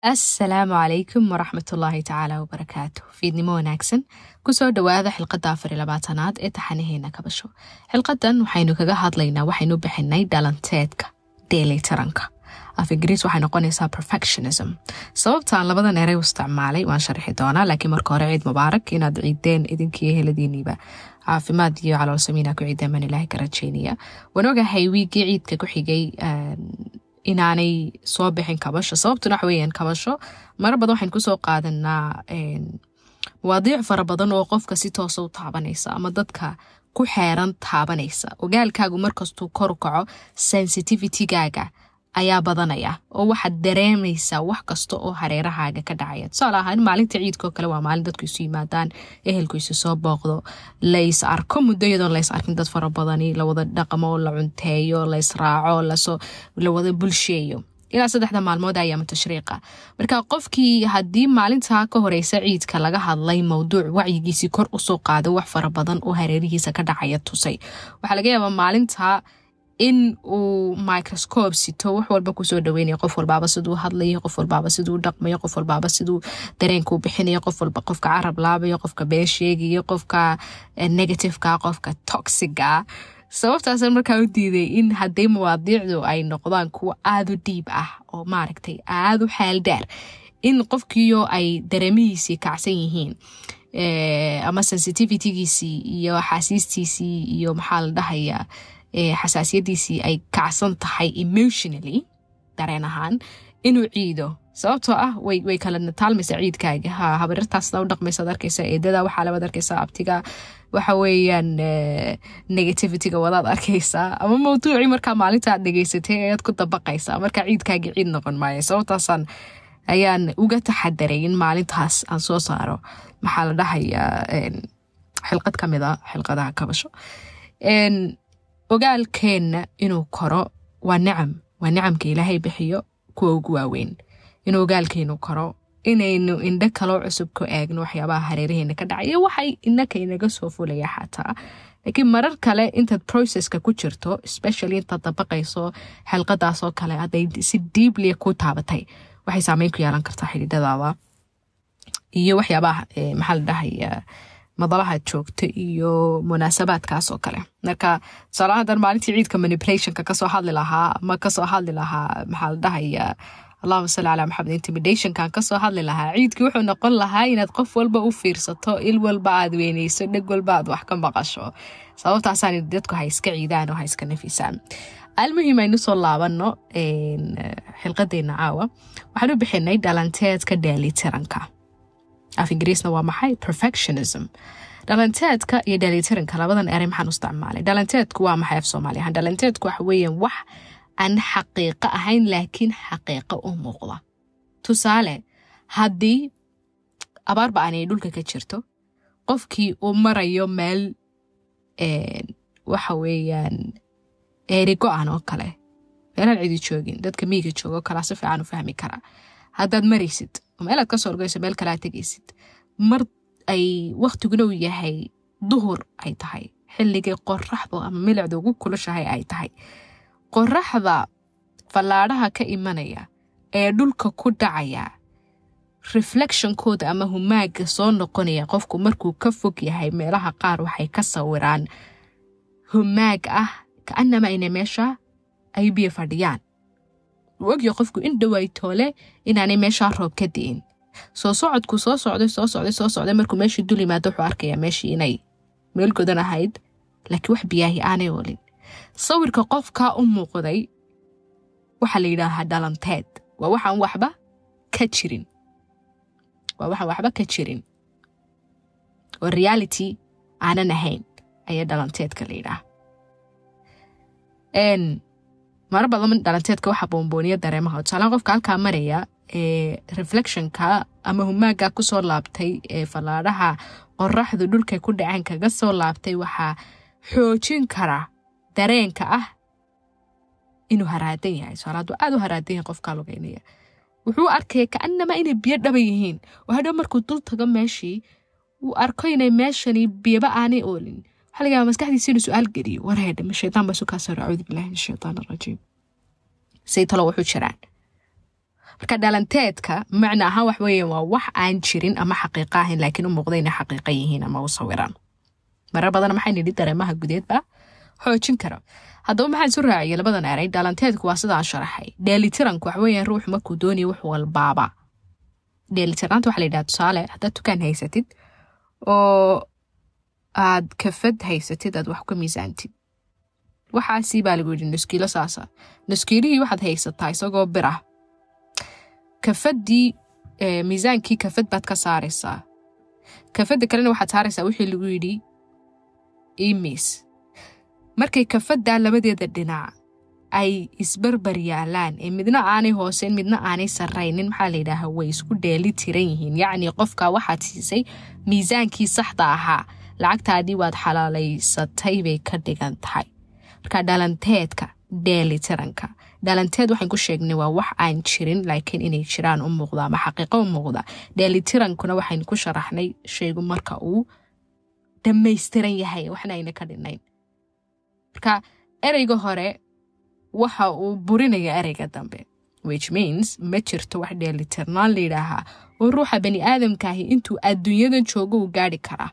assalaamu calaykum waraxmatullaahi tacaala wabarakaatu fiidnimo wanaagsan kusoo dhowaada xilqadda afar iyo labaatanaad ee taxanaheena kabasho xilqadan waxaynu kaga hadlaynaa waxaynu bixinay dhalanteedka dheelitaranka af ingiriis waxay noqonaysaa perfectionism sababtaan labadan erey u isticmaalay waan sharxi doonaa laakiin marka hore ciid mubaarak inaad ciideen idinkiiyo heladiiniiba caafimaad iyo caloolsamiina ku ciideen baan ilaahay ka rajeynaya waan ogahay wiigii ciidka ku xigay inaanay soo bixin kabasho sababtuna waxa weeyaan kabasho mara badan waxaynu kusoo qaadanaa mawaadiic fara badan oo qofka si toosa u taabanaysa ama dadka ku xeeran taabanaysa ogaalkaagu markastuu kor u kaco sensitivitygaaga ayaa badanaya oo waxaad dareemaysaa wax kasta oo hareerahaaga ka dhacaya tusaale ahaan maalinta ciidkao kale waa maalin dadku isu yimaadaan ehelku isu soo booqdo lays arko muddo iyadoon lays arkin dad fara badani lawada dhaqmo la cunteeyo lays raaco lawada bulsheeyo ilaa saddexda maalmood ayaama tashriiqa marka qofkii haddii maalintaa ka horeysa ciidka laga hadlay mowduuc wacyigiisii kor usoo qaaday wax fara badan oo hareerihiisa ka dhacaya tusay waxaa laga yaabaa maalintaa in uu microscope sito wax walba kusoo dhaweynaya qof walbaaba siduu hadlayo qof walbaaba siduu dhaqmayo qof walbaaba siduu dareenkuu bixinayo qof walba qofka carab laabayo qofka been sheegayo qofka negativeka qofka toxiga sababtaasan markaa u diiday in haddii mawaadiicdu ay noqdaan kuwo aada u dhiib ah oo maaragtay aada u xaaldaar in qofkiio ay dareemihiisii kacsan yihiin ama sensitivitygiisii iyo xaasiistiisii iyo maxaa la dhahayaa xasaasiyadiisii ay kacsan tahay emotionally dareen ahaan inuu ciido sababtoo ah way kala nataalmaysa ciidkaaga ha habarirtaasna u dhaqmaysaad arkaysa eedada waxaa labaad arkaysaa abtiga waxa weeyaan negativityga wadaad arkaysaa ama mawduucii markaa maalinta aad dhegeysatay ayaad ku dabaqaysaa markaa ciidkaagii ciid noqon maayo sababtaasaan ayaan uga taxadaray in maalintaas aan soo saaro maxaa la dhahayaa xilqad ka mid a xilqadaha kabasho ogaalkeenna inuu koro waa nicam waa nicamka ilaahay bixiyo kuwa ugu waaweyn inuu ogaalkeenu koro inaynu indho kaloo cusub ku eegno waxyaabaha hareeraheena ka dhacaya waxay inaka inaga soo fulaya xataa laakiin marar kale intaad processka ku jirto especially intaad dabaqayso xilqadaasoo kale hadday si diiblia ku taabatay waxay saameyn ku yeelan kartaa xidhiidhadaada iyo waxyaabaha maxaa la dhahaya madalaha joogta iyo munaasabaadkaas oo kale marka tusaala hadan maalintii ciidka manipulationka kasoo hadli lahaa ama kasoo hadli lahaa maxaa la dhahaya allahuma salli calaa maxamed intimidationkan kasoo hadli lahaa ciidkii wuxuu noqon lahaa inaad qof walba u fiirsato il walba aad weyneyso dheg walba aad wax ka maqasho sababtaasaan dadku ha iska ciidaan oo ha iska nafisaan almuhim aynu soo laabano xilqadeena caawa waxaan u bixinay dhalanteedka dheelitiranka af ingiriisna waa maxay perfectionism dhalanteedka iyo dheelitiranka labadan erey maxaan u isticmaalay dhalanteedku waa maxay af soomaali ahaan dhalanteedku waxa weeyaan wax aan xaqiiqo ahayn laakiin xaqiiqo u muuqda tusaale haddii abaarba aanay dhulka ka jirto qofkii uu marayo meel waxa weeyaan eeri go-an oo kale meelaan cidi joogin dadka miyiga joogo kalaa si fiican u fahmi karaa haddaad maraysid meelaad kasoo orgeyso meel kalea tegaysid mar ay waktiguna uu yahay duhur ay tahay xilligii qoraxdu ama milicda ugu kulushahay ay tahay qoraxda fallaadhaha ka imanaya ee dhulka ku dhacaya reflectionkooda ama humaaga soo noqonaya qofku markuu ka fog yahay meelaha qaar waxay ka sawiraan humaag ah kaanama ina meesha ay biyo fadhiyaan uu ogya qofku in dhoway toole inaanay meeshaa roob ka di'in soo socodku soo socday soo socday soo socday markuu meeshii dul yimaado wuxuu arkayaa meeshii inay meel godan ahayd laakiin wax biyaahi aanay olin sawirka qofkaa u muuqday waxaa la yidhaahaa dhalanteed waa waxaan waxba ka jirin waa waxaan waxba ka jirin oo reality aanan ahayn ayaa dhalanteedka la yidhaah mara badan dhalanteedka waxaa boombooniya dareemaha tusaalaha qofka halkaa maraya ee reflectionka ama humaaga kusoo laabtay ee fallaadhaha qoraxdu dhulkay ku dhaceen kaga soo laabtay waxaa xoojin kara dareenka ah inuu haraadan yahay tusaala hadduu aad u haraadan yahay qofkaa lugeynaya wuxuu arkaya kaanama inay biyo dhaba yihiin oo hadhow markuu dul tago meeshii uu arko inay meeshani biyaba aanay oolin waxaa laga yaaba maskaxdiisa inuu su-aal geliyo warheedhe ma shaydaan baa isu kaa saro acuudu billahi min ashaytaan arajiim say talo wuxuu jiraan marka dhalanteedka macna ahaan wax weeye waa wax aan jirin ama xaqiiqa ahayn laakiin u muuqda inay xaqiiqa yihiin ama u sawiraan marar badan maxay nidhi dareemaha gudeedba xoojin kara haddaba maxaan isu raaciyay labadan eray dhalanteedku waa sidaan sharaxay dheelitiranku wax weeyaan ruux markuu doonayo wax walbaaba dheelitirnaanta waxa la yidhaha tusaale haddaad dukaan haysatid oo aad kafad haysatid aad wax ka miisaantid waxaasi baa lagu yidhi nuskiilo saasa nuskiilihii waxaad haysataa isagoo bir ah kafaddii miisaankii kafad baad ka saaraysaa kafadda kalena waxaad saaraysaa wixii lagu yidhi imis markay kafaddaa labadeeda dhinac ay isbarbar yaalaan ee midna aanay hooseyn midna aanay sarraynin maxaa la yidhaaha way isku dheeli tiran yihiin yacnii qofka waxaad siisay miisaankii saxda ahaa lacagtaadii waad xalaalaysatay bay ka dhigan tahay marka dhalanteedka dheelitiranka dhalanteed waxaan ku sheegnay waa wax aan jirin laakiin inay jiraan u muuqda ama xaqiiqo u muuqda dheelitirankuna waxaynu ku sharaxnay shaygu marka uu dhammaystiran yahay waxna ayna ka dhinayn marka ereyga hore waxa uu burinaya ereyga dambe which means ma jirto wax dheelitirnaan la yidhaahaa oo ruuxa bani aadamkaahi intuu adduunyadan joogo uu gaari karaa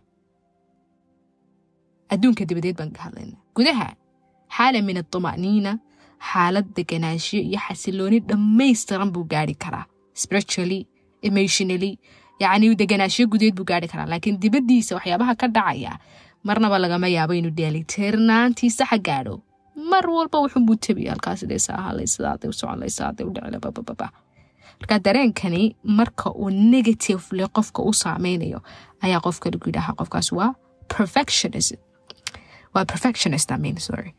adduunka dabadeed baan ka hadlayna gudaha xaala min atuma'niina xaalad deganaanshiyo iyo xasilooni dhammaystiran buu gaari karaa spiritually emotionally yacni deganaashiyo gudeed buu gaari karaa laakiin dibaddiisa waxyaabaha ka dhacaya marnaba lagama yaabo inuu dheelitirnaantii saxa gaadho mar walba wuxuunbuu tebi halkaas dhaysa ahalay sidaaday u soconlay sidaaday u dhicila babababa marka dareenkani marka uu negatively qofka u saameynayo ayaa qofka lagu yidhaha qofkaas waa perfectionism waa perfectionist I mean sorry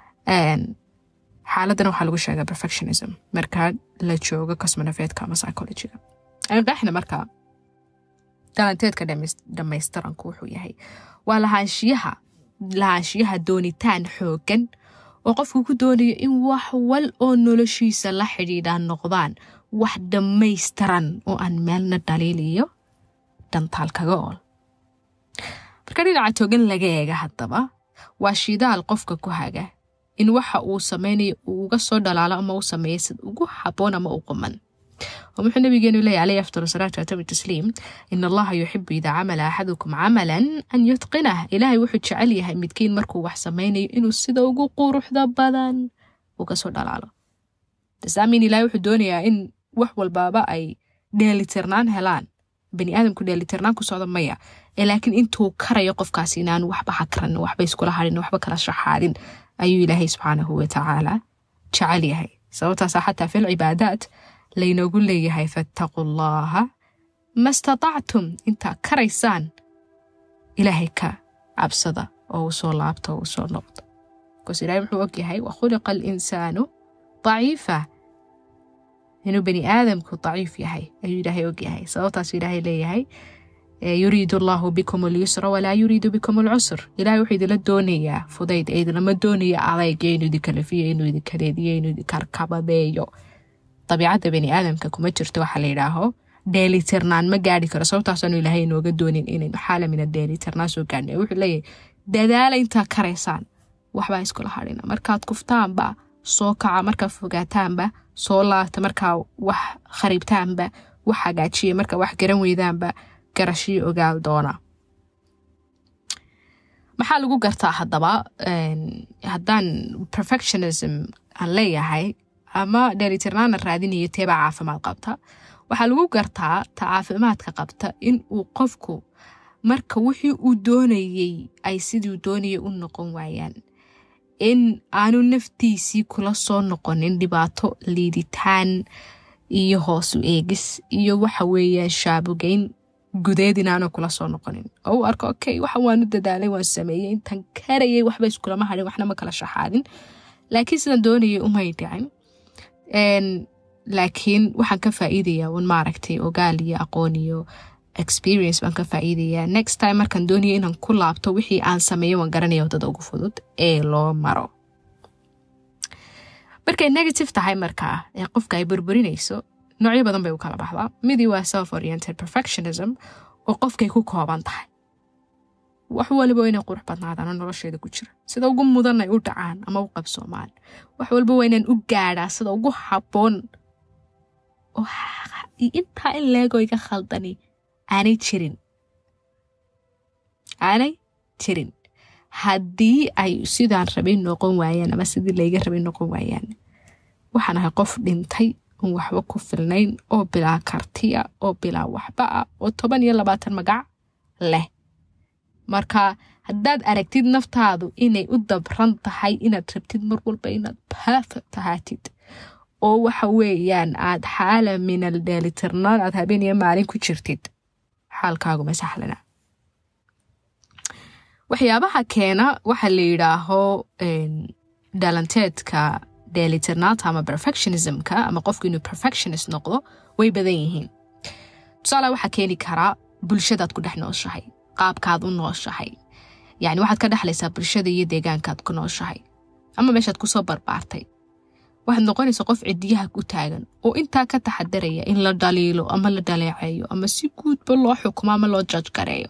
xaaladana waxaa lagu sheegaa perfectionism marka la joogo cosmonofeedka ama psychologyga qeexna marka dhalanteedka dhammaystiranku wuxuu yahay waa lahaanshiyaha lahaanshiyaha doonitaan xoogan oo qofku ku doonayo in wax wal oo noloshiisa la xidhiidha noqdaan wax dhammaystiran oo aan meelna dhaliil iyo dhantaal kaga ool marka dhinaca togan laga eega haddaba waa shidaal qofka ku haga in waxa uu sameynayo uu uga soo dhalaalo ama u sameeya sid ugu haboon ama u quman oo muxuu nabigeenu leeyahy alayhi afdal salaatu watabi tasliim in allaha yuxibu idaa camala axadukum camalan an yutqinah ilaahay wuxuu jecel yahay midkiin markuu wax sameynayo inuu sida ugu quruxda badan uga soo dhalaalo tasaamin ilahay wuxuu doonayaa in wax walbaaba ay dheelitirnaan helaan bani aadamku dheelitirnaan ku socda maya ee laakiin intuu karayo qofkaasi inaanu waxba hakranin waxba iskula harin waxba kala shaxaadin ayuu ilaahay subxaanahu watacaala jecel yahay sababtaasa xataa fil cibaadaat laynoogu leeyahay fattaquu llaha ma statactum intaa karaysaan ilaahay ka cabsada oo u soo laabta oo u soo noqdo bikoos ilahay wuxuu og yahay wa khuliqa alinsaanu daciifa inuu bani aadamku daciif yahay ayuu ilaahay og yahay sababtaasu ilaahay leeyahay yuriidu allahu bikum alyusra walaa yuriidu bikum alcusr ilahay wuxuu idinla doonayaa fudayd ee idinlama doonaya adayg inuu idinkalafiyo inuu idinkareediyo inuu idinkarkabadeeyo dabiicadda bani aadamka kuma jirto waxa la yidhaaho dheelitirnaan ma gaari karo sababtaasaanu ilaahay inooga doonin inaynu xaala mina dheelitirnaan soo gaarna wuxuu leeyahay dadaala intaa karaysaan waxbaa iskula hadhina markaad kuftaanba soo kaca markaad fogaataanba soo laabta markaa wax khariibtaanba wax hagaajiya markaa wax garan weydaanba garashiyo ogaal doona maxaa lagu gartaa haddaba haddaan perfectionism aan leeyahay ama dheelitirnaana raadinayo teebaa caafimaad qabta waxaa lagu gartaa ta caafimaadka qabta in uu qofku marka wixii uu doonayey ay siduu doonayay u noqon waayaan in aanu naftiisii kula soo noqonin dhibaato liiditaan iyo hoosu eegis iyo waxa weeyaan shaabugeyn gudeed inaanu kula soo noqonin oo u arko okay waxa waanu dadaalay waan sameeyey intan karayay waxba iskulama hadhin waxna ma kala shaxaadin laakiin sidaan doonayay umay dhicin laakiin waxaan ka faa'iidayaa un maaragtay ogaal iyo aqoon iyo experience baan ka faa'iidayaa next time markaan doonaya inaan ku laabto wixii aan sameeyo waan garanaya waddada ugu fudud ee loo maro markay negative tahay markaa ee qofka ay burburinayso noocyo badan bay u kala baxdaa midii waa self oriented perfectionism oo qofkay ku kooban tahay wax waliba waa inay qurux badnaadaan oo nolosheeda ku jira sida ugu mudan ay u dhacaan ama u qabsoomaan wax walba waa inaan u gaadhaa sida ugu habboon oo intaa in leego iga khaldani aanay jirin aanay jirin haddii ay sidaan rabay noqon waayaan ama sidii layga rabay noqon waayaan waxaan ahay qof dhintay oon waxba ku filnayn oo bilaa kartiya oo bilaa waxba ah oo toban iyo labaatan magac leh marka haddaad aragtid naftaadu inay u dabran tahay inaad rabtid mar walba inaad perfect ahaatid oo waxa weeyaan aad xaala minal dheelitirnaan aad habeen iyo maalin ku jirtid xaalkaaguma sahlana waxyaabaha keena waxa la yidhaaho dhalanteedka dheelitirnaanta ama perfectionismka ama qofku inuu perfectionist noqdo way badan yihiin tusaale waxaa keeni karaa bulshadaad ku dhex nooshahay qaabkaad u nooshahay yacni waxaad ka dhexlaysaa bulshada iyo deegaankaad ku nooshahay ama meeshaad kusoo barbaartay waxaad noqonaysaa qof cidiyaha ku taagan oo intaa ka taxadaraya in la dhaliilo ama la dhaleeceeyo ama si guudba loo xukumo ama loo jaj gareeyo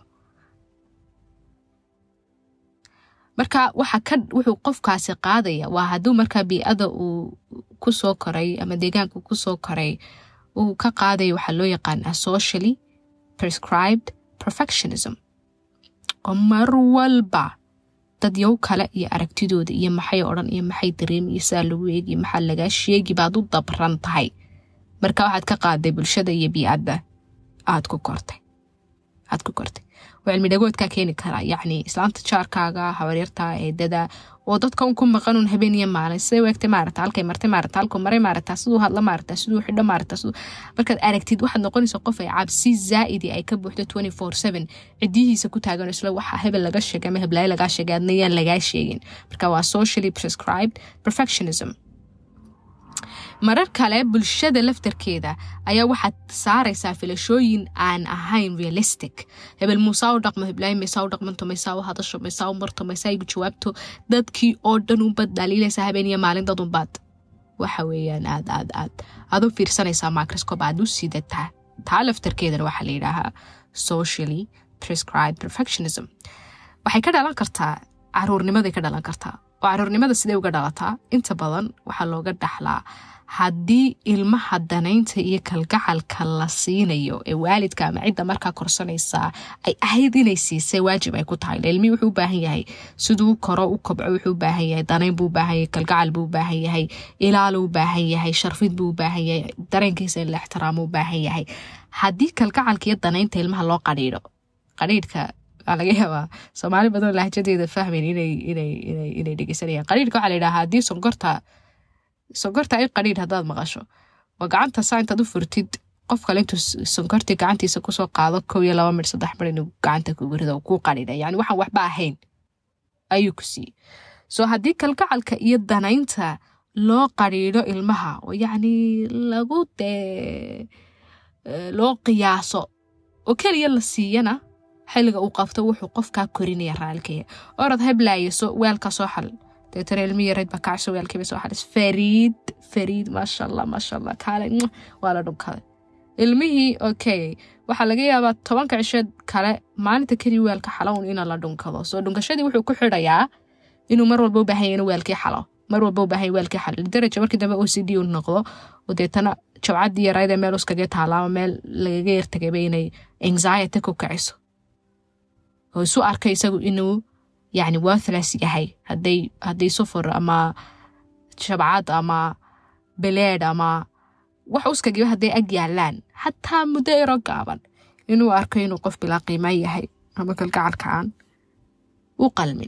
marka waxa ka wuxuu qofkaasi qaadaya waa hadduu markaa bii-ada uu kusoo koray ama deegaanka kusoo koray uu ka qaadaya waxaa loo yaqaanaa socially prescribed perfectionism oo mar walba dad yow kale iyo aragtidooda iyo maxay odhan iyo maxay dareemi iyo sidaa lagu eegi maxaa lagaa sheegi baad u dabran tahay marka waxaad ka qaaday bulshada iyo bii-adda aad ku kortay aad ku kortay oo cilmi dhagoodkaa keeni karaa yacni islaanta jaarkaaga habaryarta eedada oo dadka un ku maqanun habeen iyo maalin siday weegtay maarata halkay martay maarata halkuu maray maarata siduu hadla maarata siduu xidho maarata siduu markaad aragtid waxaad noqonaysa qof ay cabsi zaa'idi ay ka buuxdo twenty four seven cidiyihiisa ku taagan isla waxa hebel laga sheegay ama heblaayo lagaa sheegay adna yaan lagaa sheegin marka waa socially prescribed perfectionism marar kale bulshada laftarkeeda ayaa waxaad saaraysaa filashooyin aan ahayn realistic hebel muusaa u dhaqmo heblaay maysaa u dhaqmanto maysaa u hadasho maysaa u marto maysaa igu jawaabto dadkii oo dhan unbaad dhaliilaysaa habeen iyo maalin dad unbaad waxa weeyaan aad aad aad aad u fiirsanaysaa microscope aad u sidataa taa laftarkeedana waxaa la yidhaahaa socially prescribed perfectionism waxay ka dhalan kartaa caruurnimaday ka dhalan kartaa oo caruurnimada sidee uga dhalataa inta badan waxaa looga dhaxlaa haddii ilmaha danaynta iyo kalgacalka la siinayo ee waalidka ama cidda markaa korsanaysaa ay ahayd inay siisay waajib ay ku tahay ilmihii wuxuu u baahan yahay siduu koro u kobco wuxuu u baahan yahay danayn buu u baahan yahay kalgacal buu u baahan yahay ilaalo u baahan yahay sharfid buu u baahan yahay dareenkiisa in la ixtiraamo u baahan yahay haddii kalgacalka iyo danaynta ilmaha loo qadhiidho qadhiidhka waa laga yaabaa soomaali badan lahjadeeda fahmayn inay dhegeysanayaan qadhiidhka waxaa la yidhaha haddii sonkorta sonkorta ay qadhiidh haddaad maqasho waa gacanta saa intaad u furtid qof kale intuu sonkortii gacantiisa kusoo qaado kow iyo laba mir saddex mir inuu gacanta kugu rido kuu qadhiidha yani waxaan waxba ahayn ayuu ku siiyey soo haddii kalgacalka iyo danaynta loo qadhiidho ilmaha oo yacni lagu dee loo qiyaaso oo keliya la siiyana xilliga uu qabto wuxuu qofkaa korinaya raalkaya orad heblaayo so weelka soo xal deetana ilmi yareyd baa kacso weelkiiba soo xalis fariid fariid maasha allah maasha allah kaale waa la dhunkaday ilmihii okay waxaa laga yaabaa tobanka cisheed kale maalinta keliya weelka xalown ina la dhunkado soo dhunkashadii wuxuu ku xidhayaa inuu mar walba u baahan yahay inuu weelkii xalo mar walba u baahan yahay weelkii xalo lidaraja markii dambe o c d u noqdo oo deetana jabcaddii yaraydee meel uskaga taala ama meel lagaga yartagayba inay anxiety ku kiciso oo isu arka isagu inuu yacni worthless yahay hadday hadday sufur ama shabcad ama beleed ama wax uskagiba hadday ag yaalaan xataa muddo ero gaaban inuu arko inuu qof bilaa qiima yahay ama kalgacalka aan u qalmin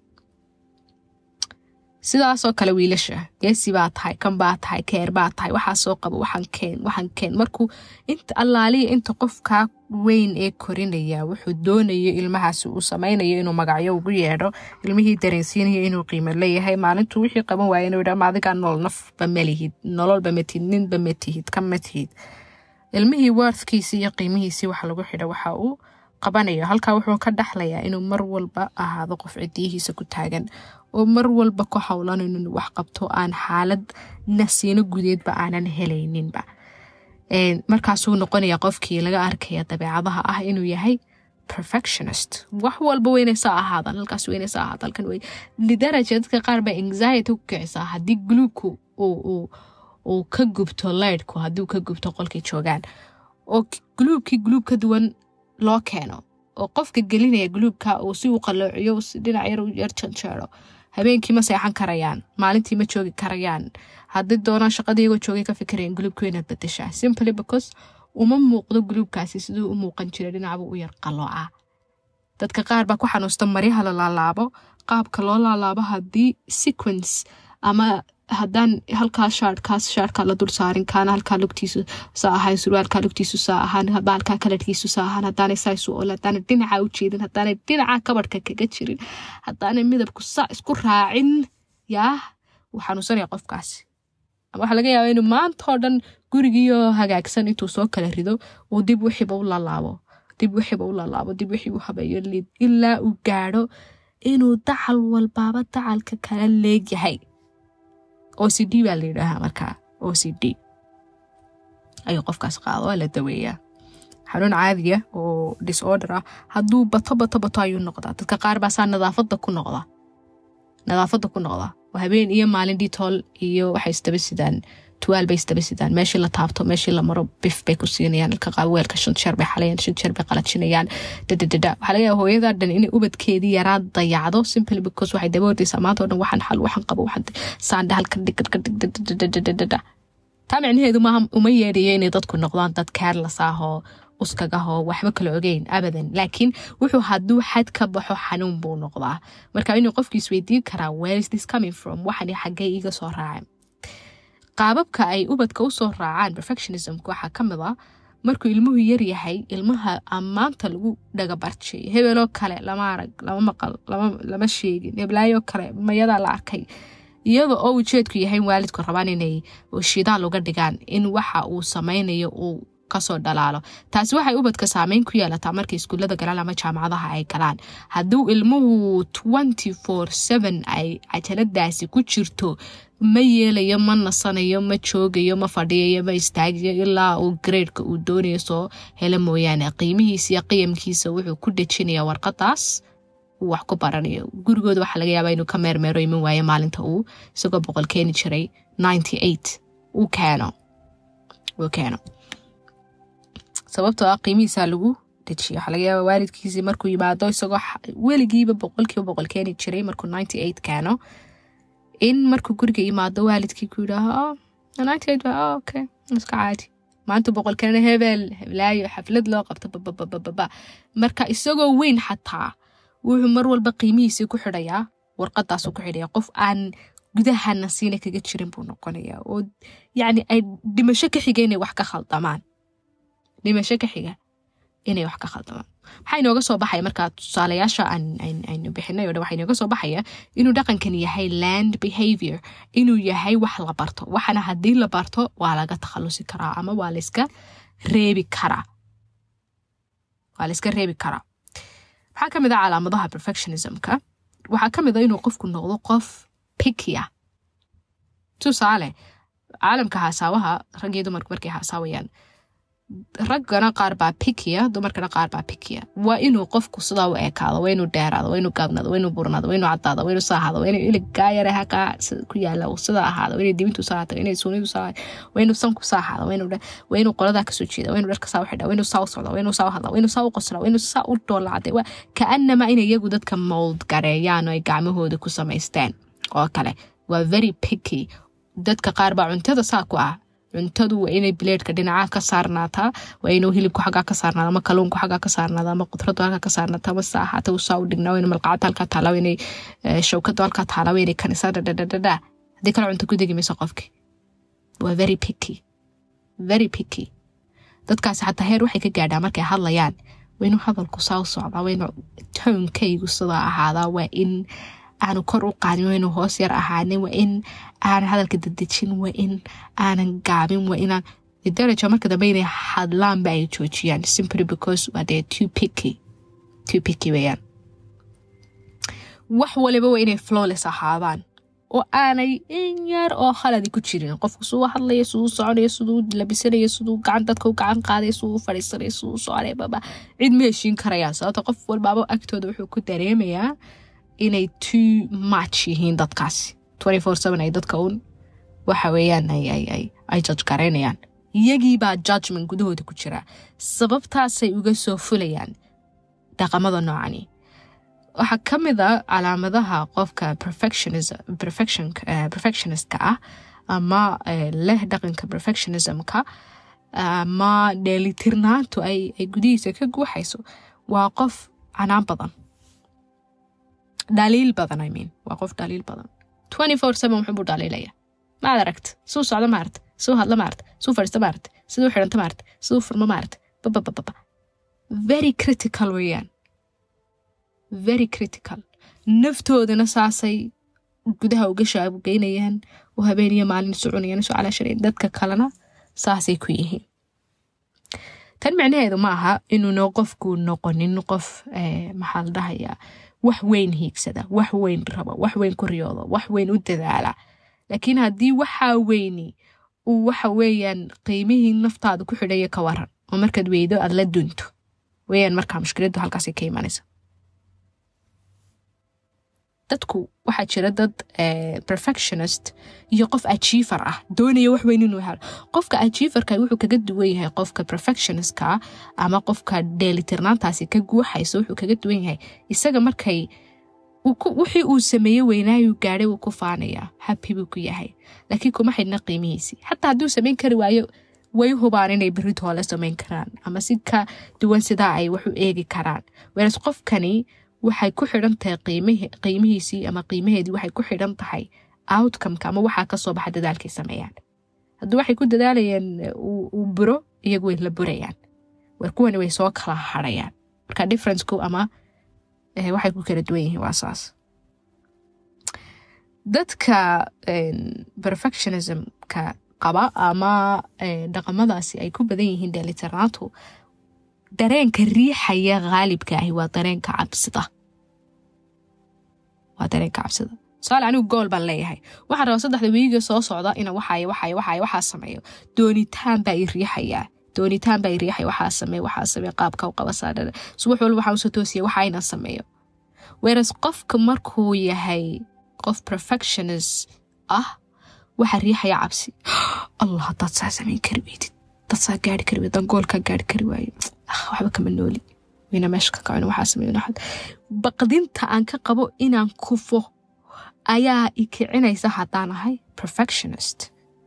sidaasoo kale wiilasha geesi baa tahay kan baa tahay keer baa tahay waxaa soo qabo waxaan keen waxaan keen markuu inta allaaliya inta qofkaa weyn ee korinaya wuxuu doonayo ilmahaasi uu samaynayo inuu magacyo ugu yeedho ilmihii dareensiinayo inuu qiimo leeyahay maalintuu wixii qaban waaya inuu yidhaa maadigaa nolol nafba malihid nololba matihid ninba matihid ka matihid ilmihii worthkiisii iyo qiimihiisii waxa lagu xidha waxa uu qabanayo halkaa wuxuu ka dhaxlayaa inuu mar walba ahaado qof cidiyihiisa ku taagan oo mar walba ku howlan inuu wax qabto aan xaalad nasiino gudeedba aanan helayninba markaasuu noqonaya qofkii laga arkaya dabeecadaha ah inuu yahay perfectionist wax walba weynaysa ahaadan halkaas weynaysa ahaad halkan wey lidaraja dadka qaar baa anxiety ku kicisaa haddii gluubku uu uu ka gubto leydhku hadduu ka gubto qolkay joogaan oo guluubkii guluub ka duwan loo keeno oo qofka gelinaya guluubka uu si u qaloociyo si dhinac yar u yar janjeero habeenkii ma seexan karayaan maalintii ma joogi karayaan haddii doonaan shaqadiigoo joogay ka fikirayaan guluubka inaad bedeshaa simply because uma muuqdo guluubkaasi siduu u muuqan jiray dhinacbuu u yar qalooca dadka qaar baa ku xanuusta maryaha la laalaabo qaabka loo laalaabo haddii sequence ama haddaan halkaa shaarkaas shaarkaa la dul saarin kaana halkaa lugtiisu saa ahaan surwaalkaa lugtiisu saa ahaan baalkaa kalarkiisu saa ahaan haddaanay saa isu ol haddaanay dhinaca u jeedin haddaanay dhinaca kabadhka kaga jirin haddaanay midabku saa isku raacin yaa wuu xanuunsanaya qofkaasi waxaa laga yaabaa inuu maantao dhan gurigiioo hagaagsan intuu soo kala rido uu dib wixiiba u lalaabo dib wixiiba u lalaabo dib wixii u habeeyo liid ilaa uu gaadho inuu dacal walbaaba dacalka kala leegyahay o c d baa la yidhaahaa markaa o c d ayuu qofkaas qaado waa la daweeyaa xanuun caadiya oo disorder ah hadduu bato bato bato ayuu noqdaa dadka qaar baa saa nadaafada ku noqda nadaafada ku noqda oo habeen iyo maalin ditool iyo waxay isdaba sidaan tuwaal bay isdaba sidaan meeshii la taabto meeshii la maro bif bay ku siinayaan ilka qaab weelka shan jeer bay xalayaan shan jeer bay qalajinayaan dadadada waxaa laga yaaba hooyada dhan inay ubadkeedii yaraa dayacdo simply because waxay daba ordaysaa maanta o dhan waxaan xal waxaan qabo waxaan saandha halka dhig ka dhig dadadadadada taa micnaheedu maaha uma yeedhayo inay dadku noqdaan dad careless ah oo uskagahoo waxba kala ogeyn abadan laakiin wuxuu hadduu xad ka baxo xanuun buu noqdaa marka inuu qofki isweydiin karaa where is this coming from waxani xaggee iiga soo raacay qaababka ay ubadka usoo raacaan perfectionismka waxaa ka mid a markuu ilmuhu yar yahay ilmaha ammaanta lagu dhagabarjay hebeloo kale lama arag lama maqal lama sheegin heblaayoo kale mayadaa la arkay iyada oo ujeedku yahay waalidku rabaan inay shidaal uga dhigaan in waxa uu sameynayo uu kasoo dhalaalo taasi waxay ubadka saameyn ku yeelataa markay iskuullada galaan ama jaamacadaha ay galaan hadduu ilmuhu twenty four seven ay cajaladaasi ku jirto ma yeelayo ma nasanayo ma joogayo ma fadhiyayo ma istaagayo ilaa uu gareedka uu doonayo soo helo mooyaane qiimihiisa iyo qiyamkiisa wuxuu ku dejinaya warqadaas uu wax ku baranayo gurigooda waxaa laga yaabaa inuu ka meermeero iman waayo maalinta uu isagoo boqol keeni jiray ninety eight uu keeno uu keeno sababtoo ah qiimihiisaa lagu dejiya waxaa laga yaaba waalidkiisii markuu yimaado isagoo weligiiba boqolkiiba boqol keeni jiray markuu ninety eight keeno in markuu guriga yimaado waalidkii ku yidhaaho ninety eight ba okay iska caadi maanta boqol keena hebel heblaayo xaflad loo qabto bababababa marka isagoo weyn xataa wuxuu mar walba qiimihiisii ku xidhayaa warqadaasuu ku xidhaya qof aan gudaha nasiina kaga jirin buu noqonayaa oo yacni ay dhimasho ka xiga inay wax ka khaldamaan dhimasho ka xiga inay wax ka khaldamaan maxaa inooga soo baxaya markaa tusaalayaasha aynu bixinay o dhan waxaa inooga soo baxaya inuu dhaqankan yahay land behavior inuu yahay wax la barto waxana haddii la barto waa laga takhalusi karaa ama waa layska reebi karaa waa layska reebi karaa maxaa ka mid a calaamadaha perfectionismka waxaa ka mid a inuu qofku noqdo qof pikia tusaale caalamka haasaawaha rag iyo dumarku markay haasaawayaan raggana qaar baa pikiya dumarkana qaar baa pikiya waa inuu qofku sidaa u ekaado waa inuu dheeraado waa inuu gaabnaado waa inuu burnaado waa inuu cadaado waa inuu saahaado waa inuu iligaa yare hakaa ku yaala sida ahaado waa inuu dibintu saa tago inay suunidu saa waa inuu sanku saa ahaado waa inuu waa inuu qoladaa kasoo jeeda waa inuu dharka saa u xidha waa inuu saa u socda waa inuu saa u hadla waa inuu saa u qosla waa inuu saa u dhoolacday waa kaanama in iyagu dadka mold gareeyaan oo ay gacmahooda ku samaysteen oo kale waa very picky dadka qaar baa cuntada saa ku ah cuntadu waa inay bileedhka dhinaca ka saarnaataa waa inuu hilibku xaggaa ka saarnaada ama kaluunku xaggaa ka saarnaada ama qudradu halkaa ka saarnaata ama sa ahaata uu saa u dhignaa waa inay malqacada halkaa taalaa waa inay shawkadu halkaa taalaa waa inay kanisa dhadhadhadhadha haddii kale cunto ku degi mayso qofki waa very picky very picky dadkaasi xataa heer waxay ka gaadhaa markay hadlayaan waa inuu hadalku saa u socdaa waa inuu toonkaygu sidaa ahaadaa waa in aanu kor u qaadin waa inuu hoos yar ahaanin waa in aanan hadalka dadejin waa in aanan gaabin waa inaan daraja marka dambe inay hadlaanba ay joojiyaan simply because waa dee too picky too picky weeyaan wax waliba waa inay flawless ahaadaan oo aanay in yar oo khaladi ku jirin qofku suu hadlaya siduu soconaya siduu labisanaya siduu gacan dadka u gacan qaadaya siduu u fadhiisanaya siduu soconaya baba cid ma heshiin karayaan sababta qof walbaaba agtooda wuxuu ku dareemayaa inay too much yihiin dadkaasi ay dadka un waxa weeyaan ay judge garaynayaan iyagiibaa judgment gudahooda ku jira sababtaasay uga soo fulayaan dhaqamada noocani waxaa ka mid a calaamadaha qofka perfectionistka ah ama leh dhaqanka perfectionismka ama dheelitirnaantu ay gudihiisa ka guuxayso waa qof canaan badan dhaliil badan i mean waa qof dhaliil badan twenty four seven wuxuu buu dhaliilaya maad aragta suu socdo maarata suu hadlo maarata suu fadhiisto maarata siduu xidhanto maarata siduu furmo maarata babababa very critical weeyaan very critical naftoodana saasay gudaha uga shaabugeynayaan oo habeeniyo maalin isu cunayaan isu calaashanayan dadka kalena saasay ku yihiin tan micnaheedu ma aha inuuna qofku noqonin qof maxaa la dhahayaa wax weyn hiigsada wax weyn rabo wax weyn ku riyoodo wax weyn u dadaala laakiin haddii waxaa weyni uu waxa weeyaan qiimihii naftaada ku xidhaya ka waran oo markaad weydo aad la dunto weyaan markaa mushkiladdu halkaasay ka imanaysa dadku waxaa jira dad perfectionist iyo qof achiever ah doonaya wax weyn inuu helo qofka achieverka wuxuu kaga duwan yahay qofka perfectionistka ama qofka dheelitirnaantaasi ka guuxaysa wuxuu kaga duwan yahay isaga markay wixii uu sameeye weynaayu gaadhay wuu ku faanayaa happy buu ku yahay laakiin kuma xidhna qiimihiisii xataa hadduu samayn kari waayo way hubaan inay beritoole samayn karaan ama si ka duwan sidaa ay wax u eegi karaan whereas qofkani waxay ku xidhan tahay qiimihiisii ama qiimaheedii waxay ku xidhan tahay outcomeka ama waxaa kasoo baxa dadaalkay sameeyaan haddii waxay ku dadaalayeen uu buro iyagu way la burayaan war kuwani way soo kala harayaan marka differenceku ama waxay ku kala duwan yihiin waa saas dadka perfectionismka qaba ama dhaqamadaasi ay ku badan yihiin dheelitirnaantu dareenka riixaya khaalibka ahi waa dareenka cabsida waa dareenka cabsida tusaale anigu gool baan leeyahay waxaan rabaa saddexda wiiga soo socda ina waxay waxay waxay waxaa sameeyo doonitaan baa i riixayaa doonitaan baa i riixaya waxaa sameeyo waxaa sameeyo qaabka u qaba saadhada subax walba waxaan usoo toosiya waxa ina sameeyo whereas qofka markuu yahay qof perfectionist ah waxaa riixaya cabsi allah haddaad saa samayn kari weydid dad saa gaari kari weyd dan goolkaa gaari kari waayo waxba kama nooli wayna meesha ka kacon waxaa sameeyo baqdinta aan ka qabo inaan kufo ayaa i kicinaysa haddaan ahay perfectionist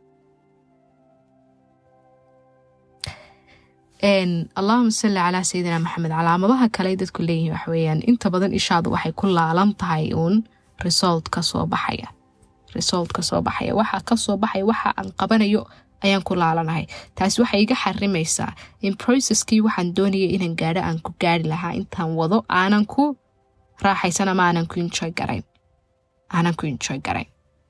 allahuma salli calaa sayidina maxamed calaamadaha kale dadku leeyihin waxa weeyaan inta badan ishaadu waxay ku laalan tahay uun result ka soo baxaya result ka soo baxaya waxa ka soo baxaya waxa aan qabanayo ayaan ku laalanahay taasi waxay iga xarimaysaa in processkii waxaan doonayay inaan gaadho aan ku gaari lahaa intaan wado aanan ku raaxaysan ama aanan ku enjoy garayn aanan ku enjoy garayn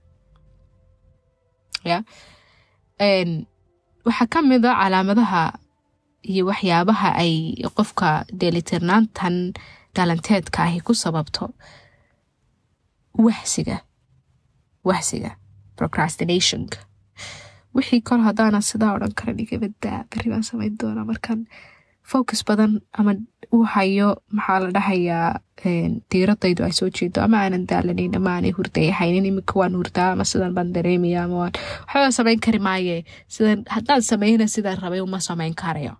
ya waxaa ka mid a calaamadaha iyo waxyaabaha ay qofka dheelitirnaantan dhalanteedka ahi ku sababto waxsiga waxsiga procrastinationka wixii kol haddaana sidaa odhan karan igabadaa beri baan samayn doonaa markaan focus badan ama u hayo maxaa la dhahayaa diiradaydu ay soo jeedo ama aanan daalanayn ama aanay hurday haynin iminka waan hurdaa ama sidan baan dareemaya ama waan waxbaa samayn kari maaye sidan haddaan sameyna sidaan rabay uma samayn karayo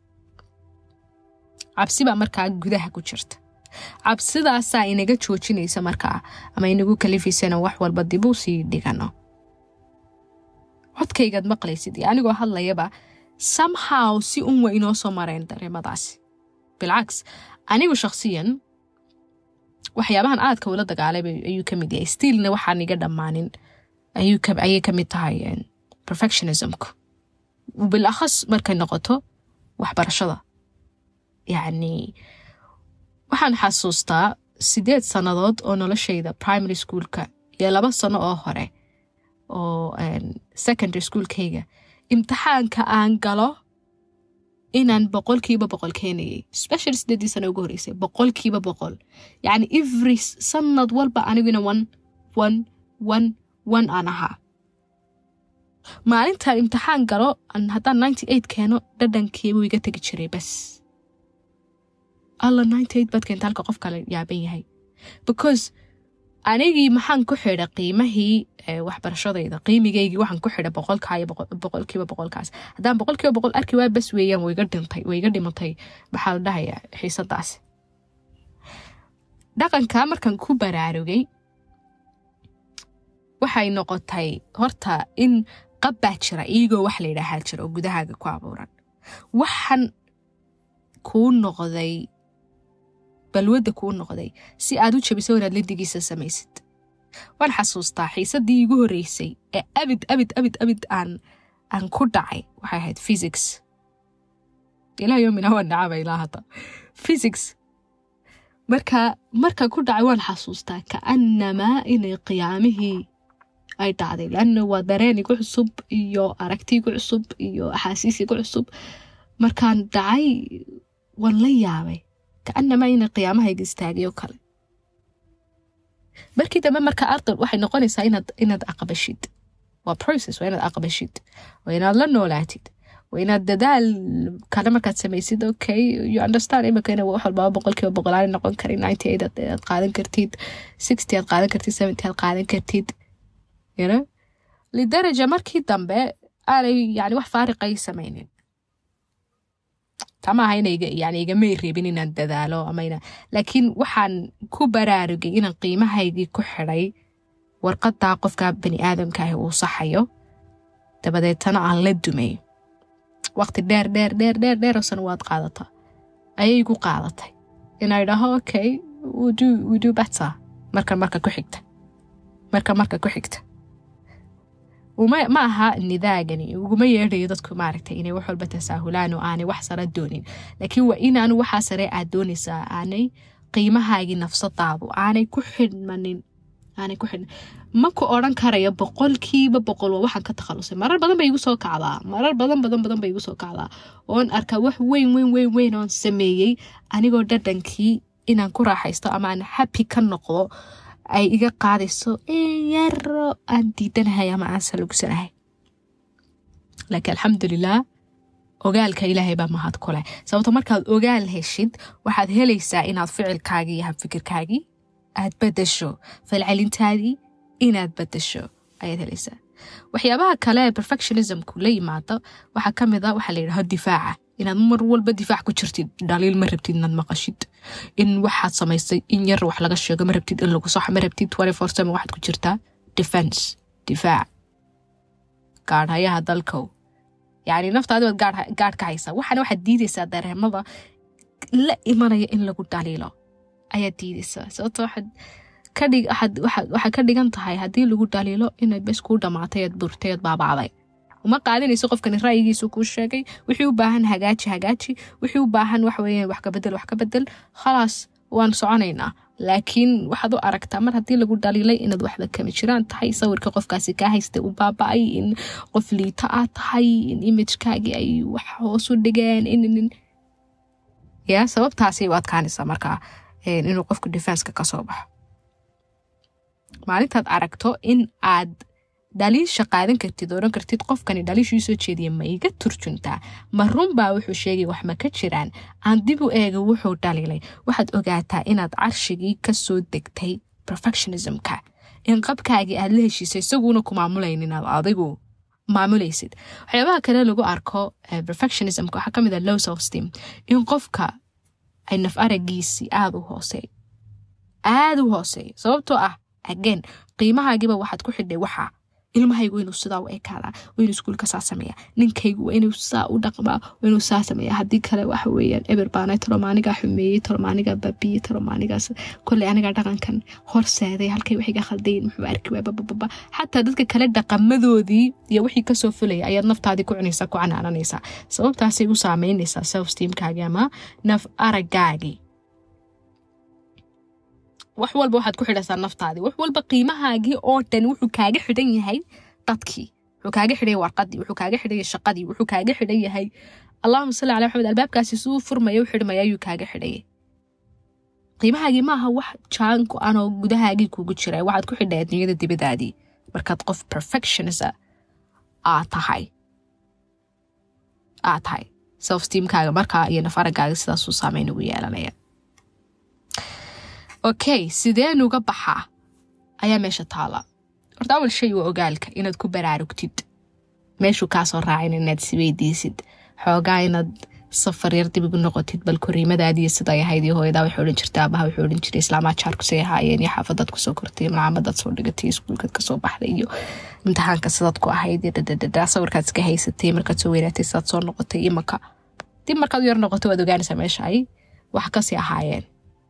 cabsi baa markaa gudaha ku jirta cabsidaasaa inaga joojinaysa markaa ama inagu kalifaysana wax walba dibuu sii dhigano codkaygaad maqlaysid iyo anigoo hadlayaba somehow si un wa inoo soo mareen dareemadaasi bilcaks anigu shakhsiyan waxyaabahan aadka ula dagaalay ayuu ka mid yahay stiilna waxaan iga dhammaanin ayay ka mid tahay perfectionismku bilakhas markay noqoto waxbarashada yacni waxaan xasuustaa sideed sannadood oo noloshayda primary schoolka iyo laba sano oo hore oo secondary schoolkayga imtixaanka aan galo inaan boqolkiiba boqol keenayay special sideedii sano ugu horeysay boqolkiiba boqol yacni every sanad walba aniguna one one one one aan ahaa maalintaan imtixaan galo haddaan ninety eight keeno dhadhankiibuu iga tegi jiray bas alla ninety eight baad keenta halka qof kale yaaban yahay because anigii maxaan ku xidha qiimahii waxbarashadayda qiimigaygii waxaan ku xidha boqolkaa iyo boqolkiiba boqolkaas haddaan boqolkiiba boqol arki waa bas weeyaan wayga dhintay wayga dhimatay maxaa la dhahayaa xiisadaasi dhaqankaa markaan ku baraarugay waxay noqotay horta in qab baa jira iyagoo wax la yidhaahaa jira oo gudahaaga ku abuuran waxaan kuu noqday balwadda kuu noqday si aad u jabiso inaad lindigiisa samaysid waan xasuustaa xiisadii igu horreysay ee abid abid abid abid aan aan ku dhacay waxay ahayd physics ilaa yoomina waan dhacaba ilaa hadda physics marka marka ku dhacay waan xasuustaa kaanamaa inay qiyaamihii ay dhacday laanna waa dareen igu cusub iyo aragti igu cusub iyo axaasiis igu cusub markaan dhacay waan la yaabay kaanamaa inay qiyaamahayga istaagay oo kale markii dambe marka arday waxay noqonaysaa inaad inaad aqbashid waa process waa inaad aqbashid waa inaad la noolaatid waa inaad dadaal kale markaad samaysid okay you understand imika ina wax walbaba boqolkiiba boqolaani noqon karin ninety eight aad qaadan kartid sixty aad qaadan kartid seventy aad qaadan kartid you know lidaraja markii dambe aanay yani wax faariqay samaynin tama aha ina yani igamay reebin inaan dadaalo ama ina laakiin waxaan ku baraarugay inaan qiimahaygii ku xidhay warqadaa qofka bani aadamkaahi uu saxayo dabadeetana aan la dumay waqti dheer dheer dheer dheer dheeroo sanawaad qaadata ayay igu qaadatay inay dhaho okay we do better marka marka ku xigta marka marka ku xigta ma aha nidaagani uguma yeedhayo dadku maaragtay inay wax walba tasaahulaan oo aanay wax sara doonin laakiin waa inaanu waxaa sare aad doonaysaa aanay qiimahaagii nafsadaadu aanay ku xidhmanin aanay ku xidhman ma ku odran karayo boqolkiiba boqol waa waxaan ka takhalusay marar badan bay igu soo kacdaa marar badan badan badan bay igu soo kacdaa oon arkaa wax weyn weyn weyn weyn oon sameeyey anigoo dhadhankii inaan ku raaxaysto ama aan happy ka noqdo ay iga qaadayso yaro aan diidanahay ama aan salugsanahay laakiin alxamdulilah ogaalka ilaahay baa mahad ku leh sababto markaad ogaal heshid waxaad helaysaa inaad ficilkaagii iyo habfikirkaagii aad badasho falcelintaadii inaad badasho ayaad helaysaa waxyaabaha kale ee perfectionismku la yimaado waxaa ka mid a waxaa la yidhaho difaaca inaad mar walba difaac ku jirtid dhaliil ma rabtid inaad maqashid in waxaad samaysay in yar wax laga sheego ma rabtid in lagu soxo ma rabtid waxaad ku jirtaa defense difaac gaadhayaha dalkow yacni naftaadi baad gaadh ka haysaa waxaana waxaad diidaysaa dareemada la imanaya in lagu dhaliilo ayaad diidaysaa sababto waxaad kadhig waxaad ka dhigan tahay haddii lagu dhaliilo inay bes kuu dhamaatay eed burtay eed baabacday uma qaadinayso qofkani ra'yigiisu kuu sheegay wixii u baahan hagaaji hagaaji wixii u baahan wax weeyaan wax ka bedel wax ka bedel khalaas waan soconaynaa laakiin waxaad u aragtaa mar haddii lagu dhaliilay inaad waxda kama jiraan tahay sawirka qofkaasi kaa haystay u baaba-ay in qof liita aad tahay in imagekaagii ay wax hoos u dhigeen in ya sababtaasay u adkaanaysaa markaa inuu qofku defenska kasoo baxo maalintaad aragto in aad dhaliisha qaadan kartid odhan kartid qofkani dhaliishuu soo jeediya ma iga turjuntaa ma runbaa wuxuu sheegay wax ma ka jiraan aan dib u eega wuxuu dhaliilay waxaad ogaataa inaad carshigii kasoo degtay perfectionismka in qabkaagii aad la heshiisay isaguuna ku maamulaynin aad adigu maamulaysid waxyaabaha kale lagu arko perfectionismka waxaa kamid a low self steam in qofka ay naf aragiisii aada u hoosey aada u hooseeyo sababtoo ah again qiimahaagiiba waxaad ku xidhay waxaa ilmahaygu inuu sidaa u ekaadaa inuu iskuulka saa sameeya ninkaygu waa inuu saa u dhaqmaa inuu saa sameeya haddii kale waxa weeyaan eber baanay talomaanigaa xumeeyey talomaanigaa baabiyey talomaanigaas kolley anigaa dhaqankan horseeday halkay waxiga khaldayin muxuu arki waay babababa xataa dadka kale dhaqamadoodii iyo wixii kasoo fulaya ayaad naftaadii ku cunaysaa ku canaananaysaa sababtaasay u saameynaysaa self steamkaagii ama naf aragaagii wax walba waxaad ku xidhaysaa naftaadii wax walba qiimahaagii oo dhan wuxuu kaaga xidhan yahay dadkii wuxuu kaaga xidhan warqadii wuxuu kaaga xidhan yahay shaqadii wuxuu kaaga xidhan yahay allahuma salli cala maxamed albaabkaasi suu furmaya u xidhmaya ayuu kaaga xidhayay qiimahaagii maaha wax jaanku anoo gudahaagii kugu jira waxaad ku xidhay adduunyada dibadaadii markaad qof perfectionisa aad tahay aad tahay self steamkaaga markaa iyo nafaragaaga sidaasuu saameyn ugu yeelanaya okay sideen uga baxaa ayaa meesha taala horta awal shay waa ogaalka inaad ku baraarugtid meeshuu kaasoo raacin inaad isweydiisid xoogaa inaad safar yar dib igu noqotid bal koriimadaadiiyo siday ahayd iyo hooyadaa waxay odhan jirta aabaha wuxuu odhan jiray islaamaa jaarkusay ahaayeen iyo xaafadaad kusoo kortay malcamadaad soo dhigatay iskuulkaad kasoo baxday iyo imtixaanka sidaad ku ahayd iyo dhadhadhadha sawirkaad iska haysatay markaad soo weynaatay sidaad soo noqotay imaka dib markaad u yar noqotay waad ogaanaysaa meesha ay wax kasii ahaayeen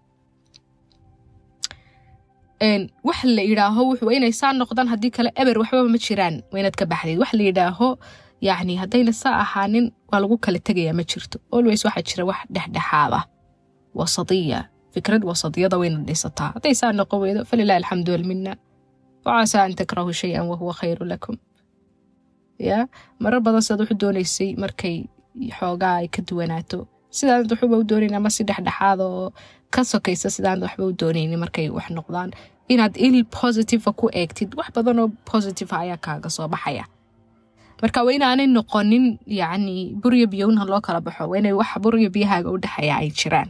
wax la yidhaaho wuxuu inay saa noqdaan haddii kale eber waxbaba ma jiraan waa inaad ka baxdayd wax la yidhaaho yacni haddayna saa ahaanin waa lagu kala tegayaa ma jirto always waxaa jira wax dhexdhexaada wasadiya fikrad wasadiyada wayna dhisataa hadday saa noqon weydo falilahi alxamdu walmina wacasaa an takrahu shay-an wahuwa khayru lakum ya marar badan sidaad wuxu doonaysay markay xoogaa ay ka duwanaato sidaanad waxuba u doonayn ama si dhexdhexaada oo ka sokaysa sidaanad waxba u doonaynin markay wax noqdaan inaad il positiva ku eegtid wax badan oo positiva ayaa kaaga soo baxaya marka waa inaanay noqonin yacni buryo biyownaha loo kala baxo waa inay wax buryo biyahaaga u dhexeeya ay jiraan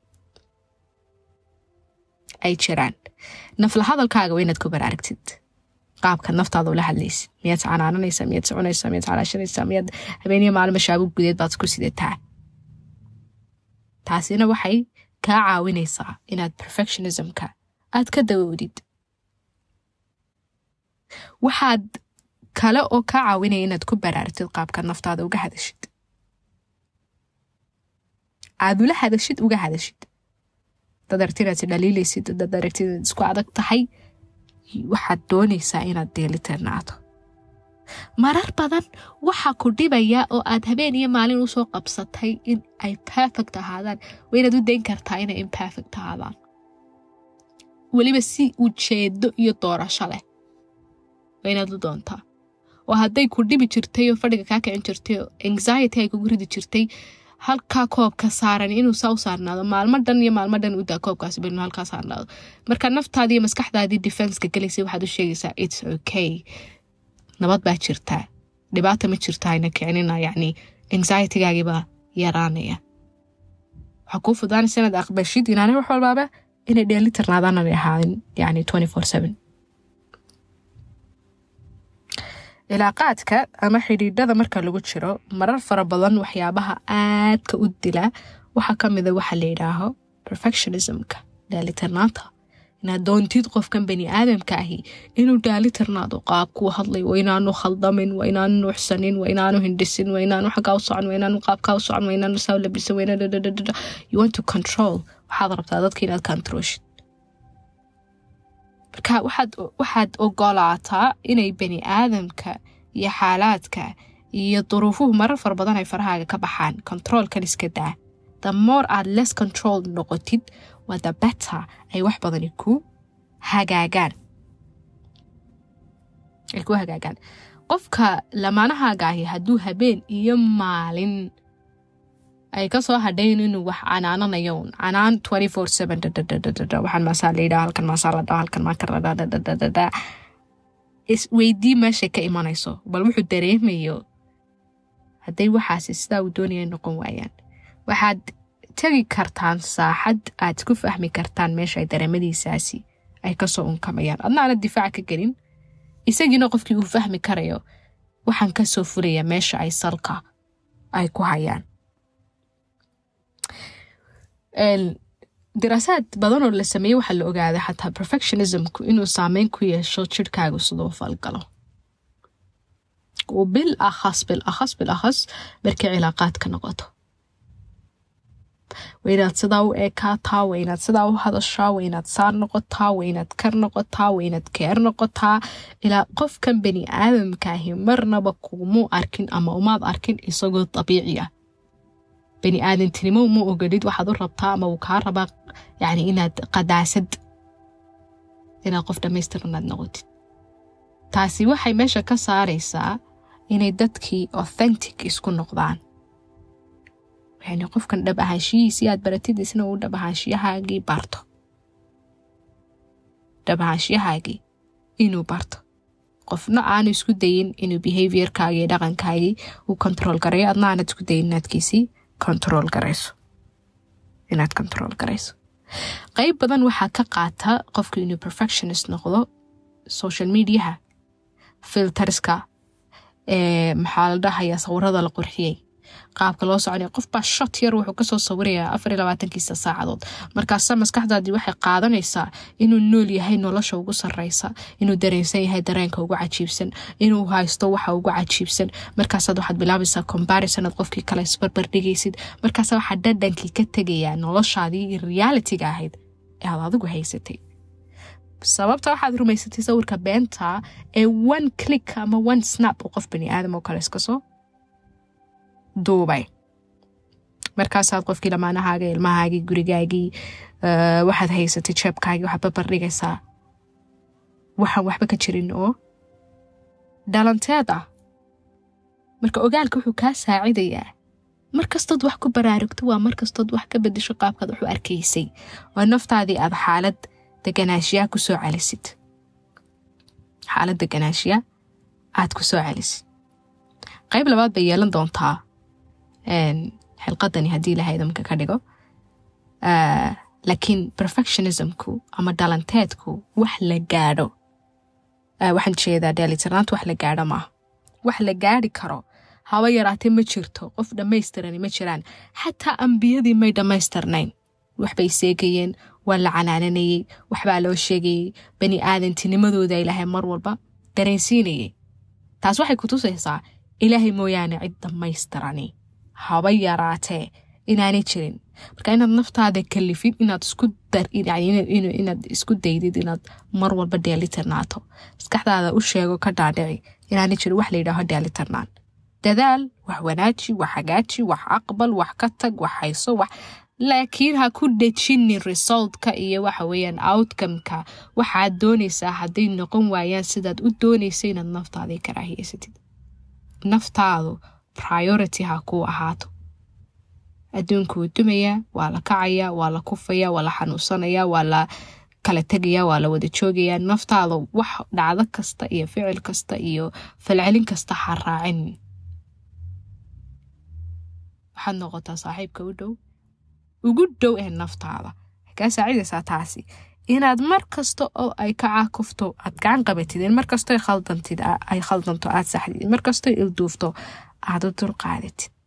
ay jiraan nafla hadalkaaga waa inaad ku baraaragtid qaabka naftaada ula hadlaysid miyaad canaananaysaa miyaad soconaysaa miyaad calaashanaysaa miyaad habeeniya maalin mashaabu gudeed baad ku sidataa taasina waxay kaa caawinaysaa inaad perfectionismka aad ka dawowdid waxaad kale oo kaa caawinaya inaad ku baraartid qaabka naftaada uga hadashid aad ula hadashid uga hadashid dad aragti inaad dhaliilaysid dad aragti inaad isku adag tahay waxaad doonaysaa inaad deelitirnaato marar badan waxaa ku dhibaya oo aad habeen iyo maalin usoo qabsatay in ay perfect ahaadaan waa inaad u dayn kartaa inay imperfect ahaadaan weliba si ujeedo iyo doorasho leh waa inaad u doontaa oo hadday ku dhibi jirtay oo fadhiga kaa kicin jirtay oo anxiety ay kugu ridi jirtay halkaa koobka saaran inuu saa u saarnaado maalmo dhan iyo maalmo dhan udaa koobkaasi bal inuu halkaa saarnaado marka naftaadii iyo maskaxdaadii defenska gelaysay waxaad u sheegaysaa its okay nabad baa jirtaa dhibaata ma jirta hayna kicinina yacni anxietigaagiibaa yaraanaya waxaa kuu fudaanaysa inaad aqbashid inaanay wax walbaaba inay dheeli tirnaadaananay ahaadin yacni twenty four seven cilaaqaadka ama xidhiidhada marka lagu jiro marar fara badan waxyaabaha aadka u dila waxaa ka mida waxa la yidhaaho perfectionismka dhaalitirnaanta inaad doontid qofkan bani aadamka ahi inuu dhaalitirnaado qaabkuu hadlay waa inaanu khaldamin waa inaanu nuuxsanin waa inaanu hindhisin waa inaanu xaggaa u socon waa inaanu qaabkaa u socon waa inaanu saa labisan waa inaanu you want to control waxaad rabtaa dadka inaad controlshid marka waxaad waxaad ogolaataa inay bani aadamka iyo xaalaadka iyo duruufuhu marar fara badan ay farahaaga ka baxaan controolkan iska daa the more aad less control noqotid waa the better ay wax badani ku hagaagaan ay ku hagaagaan qofka lamaanahaaga ahi hadduu habeen iyo maalin ay kasoo hadhayn inuu wax canaananayo canaan twenty four seven waxaan maasaa la yidhaha halkan maasaa la dhaha halkan maaka la dhaha isweydii meeshay ka imanayso bal wuxuu dareemayo hadday waxaasi sidaa uu doonaya noqon waayaan waxaad tegi kartaan saaxad aad ku fahmi kartaan meesha ay dareemadiisaasi ay kasoo unkamayaan adna aana difaaca ka gelin isagiina qofkii uu fahmi karayo waxaan kasoo furaya meesha ay salka ay ku hayaan diraasaad badan oo la sameeyey waxaa la ogaaday xataa perfectionismku inuu saameyn ku yeesho jirhkaagu siduu falgalo bil akhas bil akhas bil akhas markay cilaaqaadka noqoto waa inaad sidaa u eekaataa waa inaad sidaa u hadashaa waa inaad saar noqotaa waa inaad kar noqotaa waa inaad keer noqotaa ilaa qofkan bani aadamkaahi marnaba kumuu arkin ama umaad arkin isagoo dabiici ah bani aadantinimo uma ogolid waxaad u rabtaa ama uu kaa rabaa yani inaad qadaasad inaad qof dhammaystiranaad noqotid taasi waxay meesha ka saaraysaa inay dadkii authentic isku noqdaan yani qofkan dhab ahaanshihiisii aad baratid isna uu dhab ahaanshiyahaagii barto dhab ahaanshiyahaagii inuu barto qofna aanu isku dayin inuu behaviorkaagii dhaqankaagii uu control garayo adna aanad isku dayin inaadkiisii control garayso inaad control garayso qeyb badan waxaa ka qaata qofku inuu perfectionist noqdo social mediaha filterska maxaa la dhahayaa sawirada la qurxiyey qaabka loo soconaya qofbaa shot yar wuxuu kasoo sawirayaa afar iyo labaatankiisa saacadood markaasa maskaxdaadii waxay qaadanaysaa inuu nool yahay nolosha ugu sareysa inuu dareensan yahay dareenka ugu cajiibsan inuu haysto waxa ugu cajiibsan markaasaad waxaad bilaabaysaa comparison aad qofkii kale isbarbardhigaysid markaasa waxaa dhadhankii ka tegayaa noloshaadii iyo realitiga ahayd ee aad adigu haysatay sababta waxaad rumaysatay sawirka beenta ee one click ama one snap oo qof bani aadam oo kale iskasoo duubay markaasaad qofkii lamaanahaaga ilmahaagii gurigaagii waxaad haysatay jeebkaagii waxaad babardhigaysaa waxaan waxba ka jirin oo dhalanteed ah marka ogaalka wuxuu kaa saacidayaa markastood wax ku baraarugto waa markastood wax ka bedesho qaabkaad wax u arkaysay oo naftaadii aad xaalad deganaashiyaa kusoo celisid xaalad deganaashiya aad ku soo celisid qayb labaad bay yeelan doontaa xilqadani haddii ilahay idamka ka dhigo laakiin perfectionismku ama dhalanteedku wax la gaadho waxaan jeedaa dheelitirnaanta wax la gaadho maaha wax la gaadhi karo haba yaraatee ma jirto qof dhammaystirani ma jiraan xataa ambiyadii may dhammaystirnayn waxbay seegayeen waa la canaananayey waxbaa loo sheegayey bani aadantinimadooda ilaahay mar walba dareensiinayay taas waxay ku tusaysaa ilaahay mooyaane cid dhammaystirani haba yaraatee inaanay jirin marka inaad naftaada kalifid inaad inaad isku daydid inaad mar walba dheelitirnaato maskaxdaada u sheego ka dhaadhici inaanay jirin wax layidhaaho dheelitirnaan dadaal wax wanaaji wax hagaaji wax aqbal wax ka tag wax hayso wax laakiin ha ku dhejinin resultka iyo waxa weeyaan outcomeka waxaad doonaysaa hadday noqon waayaan sidaad u doonaysa inaad naftaadii karaahiyeysatid naftaadu priority ha kuu ahaato adduunku wuu dumayaa waa la kacayaa waa la kufayaa waa la xanuunsanayaa waa la kala tegayaa waa la wada joogayaa naftaada wax dhacdo kasta iyo ficil kasta iyo falcelin kasta ha raacin waxaad noqotaa saaxiibka u dhow ugu dhow ee naftaada kaa saacidaysaa taasi inaad mar kasta oo ay ka caakufto aad gacan qabatid in markasto khaldantid ay khaldanto aad saxdid in markasto ilduufto aad u dulqaadatid